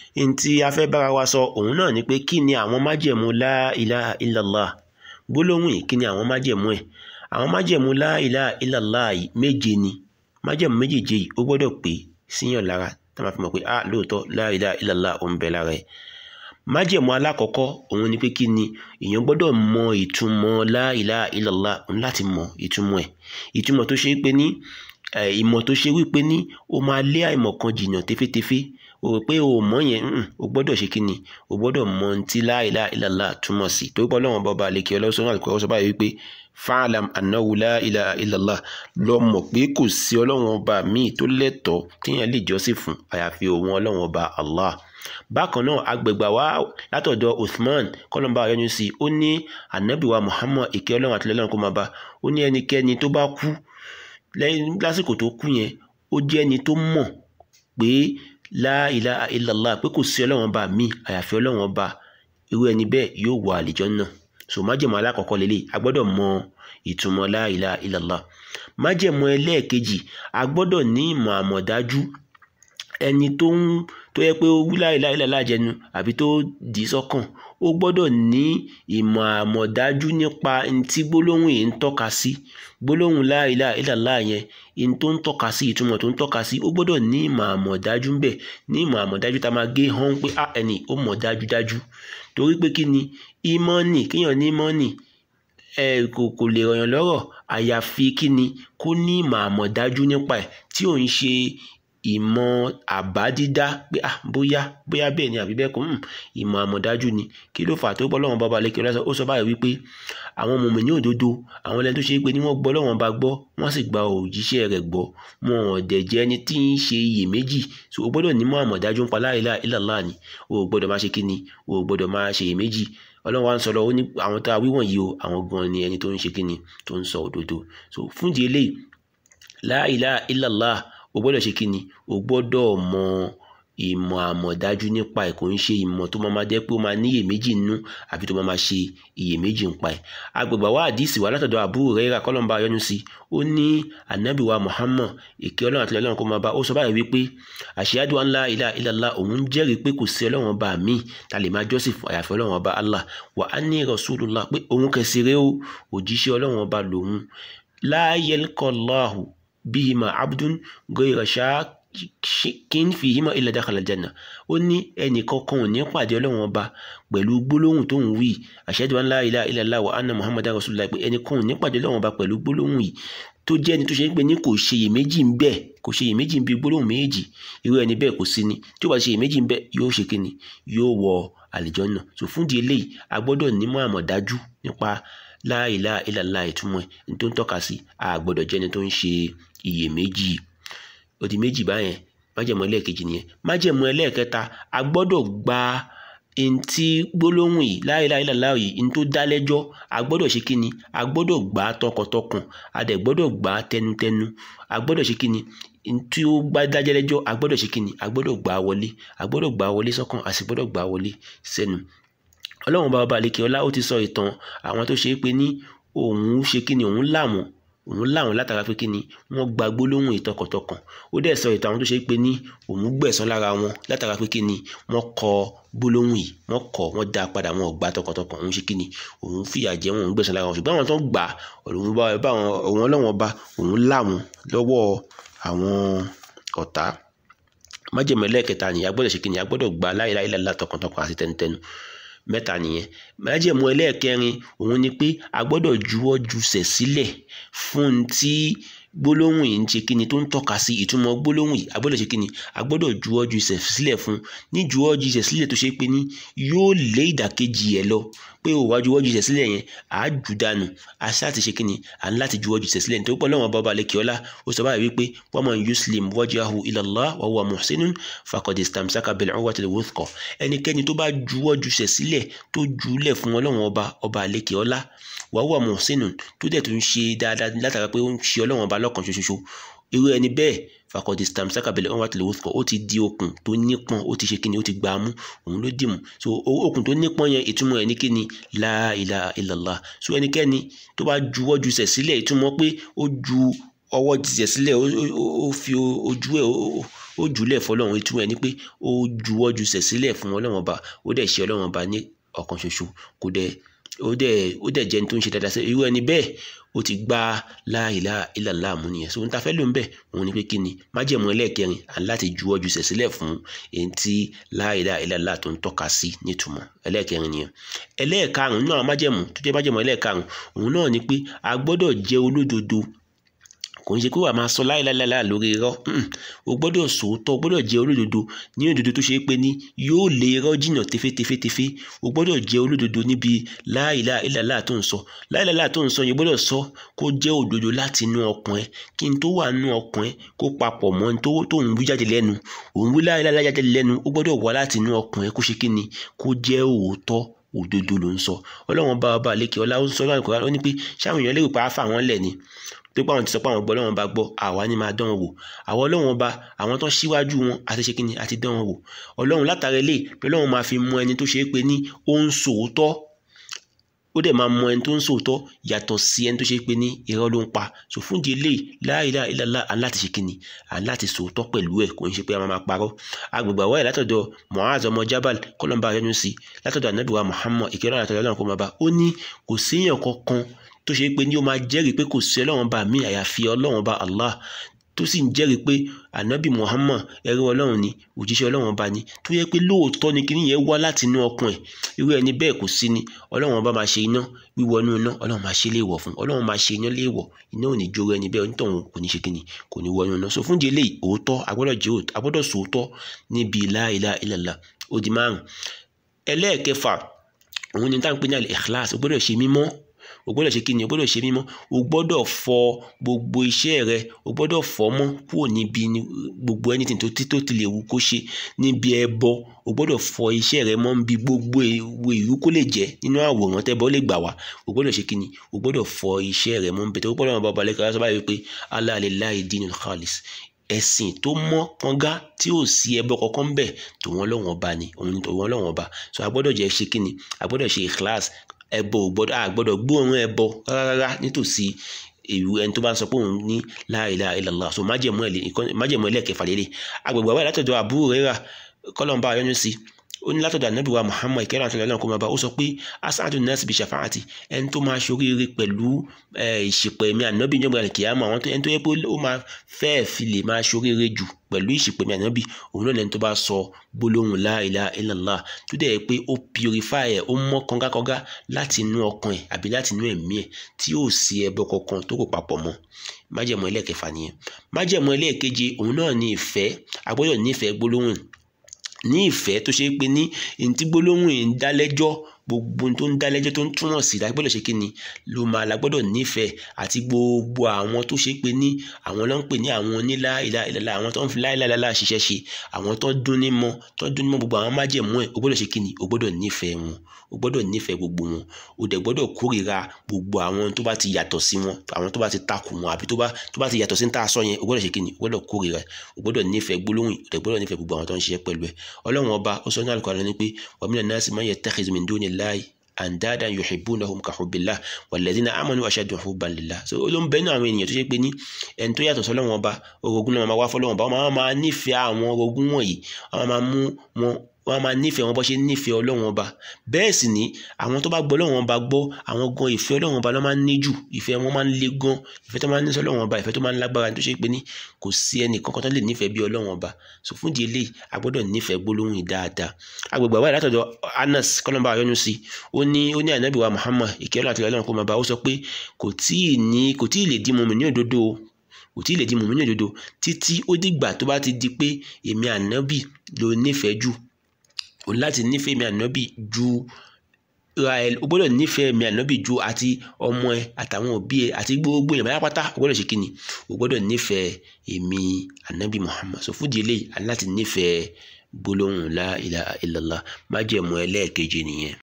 n tí a fẹ́ bára wa sọ òun náà ni pé kí ni àwọn májẹ̀mú la ilaha illallah gbólóhùn yìí kí ni àwọn májẹ̀mú ẹ̀ àwọn májẹ̀mú la ilaha illallah yìí méje ni májẹ̀mú méjèèje yìí ó gbọ́dọ̀ pé síyàn lára tá a máa fi mọ̀ pé ah lóòótọ́ la ilaha illallah ó ń bẹ lára ẹ̀ májẹ̀mú alákọ̀ọ́kọ́ òun ni pé kí ni èèyàn gbọ́dọ̀ mọ ìtumọ̀ la ilaha illallah òun láti mọ ìtumọ̀ ẹ̀ ìtumọ̀ tó ṣe pé ní ìmọ̀ tó ṣe wípé ní o máa lé àìmọ̀ kan jìnnà tefétefé o rò pé o mọ̀ yẹn o gbọ́dọ̀ ṣe kí ni o gbọ́dọ̀ mọ ohun tí la ilaha illallah túmọ̀ sí torí pé ọlọ́run bọ́ba àlekè ọlọ́sọ̀rọ̀ àlùkò ọ̀sọ̀ báyìí wípé fa'lam annahu la ilaha illallah lọ mọ̀ pé kò sí ọlọ́run ọba míì tó lẹ́tọ̀ọ́ téèyàn lè jọ́sìn fún àyàfi òun ọlọ́run ọba Allah bákan náà agbègbà wa látọ̀dọ̀ Uthman kọ́lọ́mbà ayọ́nu sí i ó ní anabiwa Muhammad ìkẹ́ ọlọ́run àti ọlọ́run kó máa bá ó ní ẹnikẹ́ni tó bá kú lásìkò tó kú yẹn ó jẹ́ ẹni tó mọ̀ pé la ilaha illallah pé kò sí ọlọ́run ọba míì àyàfi ọlọ́run ọba irú ẹni bẹ́ẹ̀ yóò wọ àlìjánnà so májẹ̀mú alákọ̀ọ́kọ́ lélẹ̀ a gbọ́dọ̀ mọ ìtumọ̀ la ilaha illallah májẹ̀mú ẹlẹ́ẹ̀kejì a gbọ́dọ̀ ní ìmọ̀ àmọ̀dájú ẹni tó ń tó yẹ pé ó wí la ilaha illallah jẹnu àbí tó dì í sọ́kàn ó gbọ́dọ̀ ní ìmọ̀ àmọ̀dájú nípa ntí gbólóhùn yìí ń tọ́ka sí gbólóhùn la ilaha illallah yẹn in tó ń tọ́ka sí ìtumọ̀ tó ń tọ́ka sí ó gbọ́dọ̀ ní ìmọ̀ àmọ̀dájú ńbẹ̀ ní ìmọ̀ àmọ̀dájú tá a máa gé hàn pé a ẹni ó mọ̀ dájúdájú torí pé kí ni ìmọ̀ọ́nì kéèyàn ní ìmọ̀ọ́nì ẹ kò kò lè rọ̀yàn lọ́rọ̀ àyàfi kí ni kó ní ìmọ̀ àmọ̀dájú nípa ẹ̀ tí ò ń ṣe ìmọ̀ àbádídá pé ah bóyá bóyá bẹ́ẹ̀ ni àbí bẹ́ẹ̀ kọ́ ìmọ̀ àmọ̀dájú ni kí ló fà tó gbọ́ lọ́wọ́n bàbá lẹ́kẹ̀ẹ́ lọ́sọ̀ ó sọ báyìí wípé àwọn mùmínì òdodo àwọn ẹlẹ́ni tó ṣe é pé ní wọ́n gbọ́ lọ́wọ́n bá gbọ́ wọ́n sì gba òjíṣẹ́ rẹ̀ gbọ́ wọn ò dẹ̀ jẹ́ ẹni tí ń ṣe iyèméjì so o gbọ́dọ̀ nímọ̀ àmọ̀dájú nípa la ilaha illallah ni o ò gbọ́dọ̀ máa ṣe kíni o ò gbọ́dọ̀ máa ṣe iyèméjì ọlọ́run wa ń sọ lọ ó ní àwọn tá a wíwọ̀n yìí o àwọn gan ni ẹni tó ń ṣe kíni tó ń sọ òdodo so fúndìí eléyìí la ilaha illallah o gbọ́dọ̀ ṣe kíni o gbọ́dọ̀ mọ ìmọ̀ àmọ̀dájú nípa ẹ̀ kò ń ṣe ìmọ̀ tó máa ma jẹ́ pé ó máa ní iyèméjì nínú àbí tó máa ma ṣe iyèméjì nípa ẹ̀ agbègbè wa àdìsí wa látọ̀dọ̀ Abu Hurairah kọ́lọ́mbà ayọ́nu sí ó ní anabi wa Muhammad èké ọlọ́run àti ọlọ́run kó máa bá ó sọ báyìí wípé ashhadu an la ilaha illallah òun ń jẹ́rìí pé kò sí ọlọ́run ọba mi ta lè máa jọ́sìn fún àyàfi ọlọ́run ọba Allah wa anni rasulullah pé òun kẹsìrẹ́ o òjíṣẹ́ ọlọ́run ọba lòun la yalqallahu bihima abdun ghayra shakin fihima illa dakhala aljanna ó ní ẹnì kankan ò ní pàdé ọlọ́run ọba pẹ̀lú gbólóhùn tó ń wí ashhadu an la ilaha illallah wa anna muhammadan rasulullah pé ẹnì kan ò ní pàdé ọlọ́run ọba pẹ̀lú gbólóhùn yìí tó jẹ́ ẹni tó ṣe pé ní kò ṣe iyèméjì ń bẹ kò ṣe iyèméjì ń bi gbólóhùn méjì irú ẹni bẹ́ẹ̀ kò sí ni tí ó bá ṣe iyèméjì ń bẹ yóò ṣe kíni yóò wọ àlìjọ́nà so fún di eléyìí a gbọ́dọ̀ nímọ̀ àmọ̀dájú nípa la ilaha illallah ìtumọ̀ ẹ̀ ní tó ń tọ́ka sí a gbọ́dọ̀ jẹ́ ẹni tó ń ṣe iyèméjì ó di méjì báyẹn májẹ̀mú ẹlẹ́ẹ̀kejì nìyẹn májẹ̀mú ẹlẹ́ẹ̀kẹta a gbọ́dọ̀ gba ntí gbólóhùn yìí la ilaha illallah yìí ntó dá lẹ́jọ́ a gbọ́dọ̀ ṣe kíni a gbọ́dọ̀ gbà á tọkàntọkàn a dẹ̀ gbọ́dọ̀ gbà á tẹnutẹnu a gbọ́dọ̀ ṣe kíni ntí ó gbá dájẹ́ lẹ́jọ́ a gbọ́dọ̀ ṣe kíni a gbọ́dọ̀ gbà á wọlé a gbọ́dọ̀ gbà á wọlé sọ́kàn a sì gbọ́dọ̀ gbà á wọlé sẹ́nu ọlọ́run bá ọba àlekè ọlá ó ti sọ ìtàn àwọn tó ṣe é pé ní òun ṣe kíni òun làwọn òun láwọn látara pé kíni wọ́n gba gbólóhùn ìtọkàntọkàn ó dẹ̀ sọ ìtàn àwọn tó ṣe pé ní òun gbẹ̀san lára wọn látara pé kíni wọ́n kọ gbólóhùn yìí wọ́n kọ wọ́n dá padà wọn ò gba tọkàntọkàn òun ṣe kíni òun fìyà jẹ wọn òun gbẹ̀san lára wọn ṣùgbọ́n àwọn tó ń gbà òun bá òun ọlọ́wọ́n bá òun láwọn lọ́wọ́ àwọn ọ̀tá májèmọ́ ẹlẹ́ẹ̀kẹta nìyí a gbọ́dọ̀ ṣe kíni a gbọ́dọ̀ gba la ilaha illallah tọkàntọkàn àti tẹnutẹnu mẹ́ta nìyẹn májẹ̀mú ẹlẹ́ẹ̀kẹrin òun ni pé a gbọ́dọ̀ juwọ́ jùsẹ̀ sílẹ̀ fún tí gbólóhùn yìí ń ṣe kíni tó ń tọ́ka sí ìtumọ̀ gbólóhùn yìí a gbọ́dọ̀ ṣe kíni a gbọ́dọ̀ juwọ́ jùsẹ̀ sílẹ̀ fún ní juwọ́ jùsẹ̀ sílẹ̀ tó ṣe pé ní yóò lé ìdàkejì ẹ̀ lọ pé òwá juwọ́ jùsẹ̀ sílẹ̀ yẹn à á jù dànù a ṣáà ti ṣe kíni à ń láti juwọ́ jùsẹ̀ sílẹ̀ nítorí pé Ọlọ́run bàbá alẹ́ kíọ́lá ó sọ báyìí wípé wa man yuslim wajhahu ila Allah wa huwa muhsinun faqad istamsaka bil urwatil wuthqa ẹnikẹ́ni tó bá juwọ́ jùsẹ̀ sílẹ̀ tó jùlẹ̀ fún Ọlọ́run ọba ọba alẹ́ kíọ́lá wa huwa muhsinun tó dẹ̀ tó ń ṣe dáadáa látara pé ó ń ṣe Ọlọ́run ọba lọ́kàn ṣoṣoṣo irú ẹni bẹ́ẹ̀ fakọ̀dé stamsaka bẹ̀lẹ̀ ọ̀hún àtìlẹ́wò kọ̀ ó ti di okùn tó nípọn ó ti ṣe kíni ó ti gbà á mú òun ló dìmú so okùn tó nípọn yẹn ìtumọ̀ ẹ̀ ní kíni la ilaha illallah so ẹnikẹ́ni tó bá juwọ́ jùsẹ̀ sílẹ̀ ìtumọ̀ pé ó ju ọwọ́ jùsẹ̀ sílẹ̀ ó fi ojú ẹ̀ ó ó jùlẹ̀ fọlọ́run ìtumọ̀ ẹ̀ ni pé ó juwọ́ ju sẹ̀ sílẹ̀ fún ọlọ́run ọba ó dẹ̀ ṣe ọlọ́run ọba ní ọ̀kan ṣoṣo kò dẹ̀ ó dẹ̀ ó dẹ̀ jẹ́ ní tó ń ṣe dáadáa sí irú ẹni bẹ́ẹ̀ ó ti gbá la ilaha illallah mú nìyẹn so ohun tá a fẹ́ lò ń bẹ̀ òun ni pé kí ni májẹ̀mú ẹlẹ́ẹ̀kẹrin à ń láti juwọ́ ju sẹ̀ sílẹ̀ fún èyí tí la ilaha illallah tó ń tọ́ka sí nítumọ̀ ẹlẹ́ẹ̀kẹrin nìyẹn ẹlẹ́ẹ̀karùn-ún náà májẹ̀mú tó jẹ́ májẹ̀mú ẹlẹ́ẹ̀karùn-ún òun náà ni pé a gbọ́dọ̀ jẹ́ olódodo kò ń ṣe pé wàá máa sọ láìláìláìláì lórí irọ́ o gbọ́dọ̀ sòótọ́ o gbọ́dọ̀ jẹ́ olódodo ní òdodo tó ṣe é pé ní yóò lé irọ́ jìnnà tefétefétefé o gbọ́dọ̀ jẹ́ olódodo níbi láìláìláìláì tó ń sọ láìláìláì tó ń sọ yẹn gbọ́dọ̀ sọ kó jẹ́ òdodo láti inú ọkàn ẹ kí n tó wà nínú ọkàn ẹ kó papọ̀ mọ́ tó ń wí jáde lẹ́nu òun wí láìláìláì jáde lẹ́nu ó gbọ́dọ̀ wá láti inú ọkàn ẹ kó ṣe kí ni kó jẹ́ òótọ́ òdodo ló ń sọ ọlọ́run bá ọba àlékè ọlá ó ń sọ láàrin kọ́ra ó ní pé ṣáwọn èèyàn lérò pé àáfà wọn lẹ̀ ni pé pé àwọn ti sọ pé àwọn gbọ́ ọlọ́run bá gbọ́ àwa ni máa dán wọn wò àwọn ọlọ́run bá àwọn tó ṣíwájú wọn àti ṣe kíni àti dán wọn wò ọlọ́run látara ilé pé ọlọ́run máa fi mọ ẹni tó ṣe é pé ní ó ń sòótọ́ ó dẹ̀ máa mọ ẹni tó ń sòótọ́ yàtọ̀ sí ẹni tó ṣe é pé ní irọ́ ló ń pa so fún di eléyìí la ilaha illallah à ń láti ṣe kíni à ń láti sòótọ́ pẹ̀lú ẹ̀ kò ń ṣe pé a máa parọ́ agbègbè àwọ̀ ẹ̀ látọ̀dọ̀ Mu'adh ọmọ Jabal kọ́lọ́mbà ayọ́nu sí látọ̀dọ̀ anabiwa Muhammad ìkẹ́rọ̀ àtọ̀dọ̀ ọlọ́run kó máa bá ó ní kò síyàn kankan tó ṣe pé ní ó máa jẹ́rìí pé kò sí ọlọ́run bá mi àyàfi ọlọ́run bá Allah tó sì ń jẹ́rìí pé anabi Muhammad ẹrú ọlọ́run ni òjíṣẹ́ ọlọ́run bá ní tó yẹ pé lóòótọ́ ni kíní yẹn wá láti inú ọkàn ẹ̀ irú ẹni bẹ́ẹ̀ kò sí ni ọlọ́run bá máa ṣe iná wíwọ inú iná ọlọ́run máa ṣe léèwọ̀ fún ọlọ́run máa ṣe iná léèwọ̀ iná ò ní jóró ẹni bẹ́ẹ̀ onítọ̀hún kò ní ṣe kíni kò ní wọ inú iná so fún di eléyìí òótọ́ agbọ́dọ̀ jẹ́ òótọ́ agbọ́dọ̀ sòótọ́ níbi la ilaha illallah ó di márùn ẹlẹ́ẹ̀kẹfà òun ni táwọn pé ní al-ikhlas ó gbọ́dọ̀ ṣe mímọ́ o gbọ́dọ̀ ṣe kíni o gbọ́dọ̀ ṣe mímọ́ o gbọ́dọ̀ fọ gbogbo iṣẹ́ rẹ o gbọ́dọ̀ fọ mọ́ kúrò níbi gbogbo anything tó tí tó ti lè wù kó ṣe níbi ẹbọ o gbọ́dọ̀ fọ iṣẹ́ rẹ mọ́ níbi gbogbo ewu ìlú kó lè jẹ́ nínú àwòrán tẹ́bọ lè gbà wá o gbọ́dọ̀ ṣe kíni o gbọ́dọ̀ fọ iṣẹ́ rẹ mọ́ níbi tó gbọ́dọ̀ wọn bá balẹ̀ kí wọ́n sọ báyìí pé Allah lillahi dinul khalis ẹ̀sìn tó mọ́ kànga tí ò sí ẹbọ kankan bẹ̀ tòun ọlọ́wọ́n ọba ni òun ni tòun ọlọ́wọ́n ọba so a gbọ́dọ̀ jẹ́ ṣe kíni a gbọ́dọ̀ ṣe ikhlas ẹbọ ò gbọ́dọ̀ a gbọ́dọ̀ gbóòórùn ẹbọ rárá nítòsí ìlú ẹni tó bá ń sọ pé òun ní la ilaha illallah so májẹ̀mú ẹlẹ́ẹ̀kẹfà lélẹ̀ agbègbè àwọn látọ̀dọ̀ Abu Hurairah kọ́lọ́mbà ayọ́nu sí ó ní látọ̀dọ̀ ànábì wa Muhammad ìkẹ́rẹ́ àti ọlọ́run kó máa bá ó sọ pé as'adun nas bi shafa'ati ẹni tó máa ṣoríire pẹ̀lú ìṣìpẹ̀ mi ànábì ní ọgbà kìámà àwọn ẹni tó yẹ pé ó máa fẹ́ẹ̀ fi lè máa ṣoríire jù pẹ̀lú ìṣìpẹ̀ mi ànábì òun náà lẹni tó bá sọ gbólóhùn la ilaha illallah tó dẹ̀ pé ó purify ẹ̀ ó mọ́ kọ́ngàkọ́ngà láti inú ọkàn ẹ̀ àbí láti inú ẹ̀mí ẹ̀ tí ò sí ẹbọ kankan tó kò papọ̀ mọ́ májẹ̀mú ẹlẹ́ẹ̀kẹfà nìyẹn májẹ̀mú ẹlẹ́ẹ̀keje òun náà ní ìfẹ́ agbọ́dọ̀ nífẹ̀ẹ́ gbólóhùn ní ìfẹ́ tó ṣe é pé ní ntí gbólóhùn yìí ń dá lẹ́jọ́ gbogbo tó ń dá lẹ́jọ́ tó ń túmọ̀ sí lágbọ́dọ̀ ṣe kí ni ló máa lágbọ́dọ̀ nífẹ̀ẹ́ àti gbogbo àwọn tó ṣe pé ní àwọn ló ń pè ní àwọn onílà ìlà ìlàlà àwọn tó ń fi láìláìláìlà ṣiṣẹ́ ṣe àwọn tó dún ní mọ́ tó dún ní mọ́ gbogbo àwọn májẹ̀mú ẹ̀ o gbọ́dọ̀ ṣe kí ni o gbọ́dọ̀ nífẹ̀ẹ́ wọn o gbọ́dọ̀ nífẹ̀ẹ́ gbogbo wọn o dẹ̀ gbọ́dọ̀ kórìíra gbogbo àwọn tó bá ti yàtọ̀ sí wọn àwọn tó bá ti takò wọn àbí tó bá tó bá ti yàtọ̀ sí ní tá a sọ yẹn o gbọ́dọ̀ ṣe kí ni o gbọ́dọ̀ kórìíra o gbọ́dọ̀ nífẹ̀ẹ́ gbólóhùn o dẹ̀ gbọ́dọ̀ nífẹ̀ẹ́ gbogbo àwọn tó ń ṣiṣẹ́ pẹ̀lú ẹ̀ ọlọ́run ọba ó sọ ní Al-Qur'an ní pé wa minan nasi man yattakhidhu min dunillahi andadan yuhibbunahum ka hubbillah walladhina amanu ashaddu hubban lillah so ló ń bẹ nínú àwọn ènìyàn tó ṣe pé ní ẹni tó yàtọ̀ sọ́lọ́wọ́n ọba orogún náà máa wá fọ́lọ́wọ́n ọba wọ́n máa nífẹ̀ẹ́ àwọn orogún wọ̀nyí wọ́n máa mú wọn wọ́n máa nífẹ̀ẹ́ wọn bó ṣe nífẹ̀ẹ́ ọlọ́wọ́n ọba bẹ́ẹ̀ sì ni àwọn tó bá gbọ́ ọlọ́wọ́n ọba gbọ́ àwọn gan ìfẹ́ ọlọ́wọ́n ọba ló máa ń ní jù ìfẹ́ wọn máa ń le gan ìfẹ́ tó máa ń ní sọ́lọ́wọ́n ọba ìfẹ́ tó máa ń lágbára tó ṣe pé ní kò sí ẹnì kankan tó lè nífẹ̀ẹ́ bí ọlọ́wọ́n ọba so fún di eléyìí a gbọ́dọ̀ nífẹ̀ẹ́ gbólóhùn yìí dáadáa agbègbè àwọn ìlàtọ̀dọ̀ Anas kọ́lọ́mbà ayọ́nu sí ó ní ó ní ànábì wa Muhammad ìkẹ́lọ́ àti ọlọ́run kó máa bá ó sọ pé kò tíì ní kò tíì lè di mọ̀mí ní òdodo kò tí ì lè di mọ̀mí ní òdodo títí ó dìgbà tó bá ti di pé èmi ànábì ló nífẹ̀ẹ́ jù o láti nífẹ̀ẹ́ mi ànábì ju rael o gbọ́dọ̀ nífẹ̀ẹ́ mi ànábì ju àti ọmọ ẹ àtàwọn òbí ẹ àti gbogbo èèyàn báyà pátá o gbọ́dọ̀ ṣe kíni o gbọ́dọ̀ nífẹ̀ẹ́ èmi ànábì Muhammad so fúdi eléyìí aláti nífẹ̀ẹ́ gbólóhùn la ilaha illallah májẹ̀mú ẹlẹ́ẹ̀keje nìyẹn.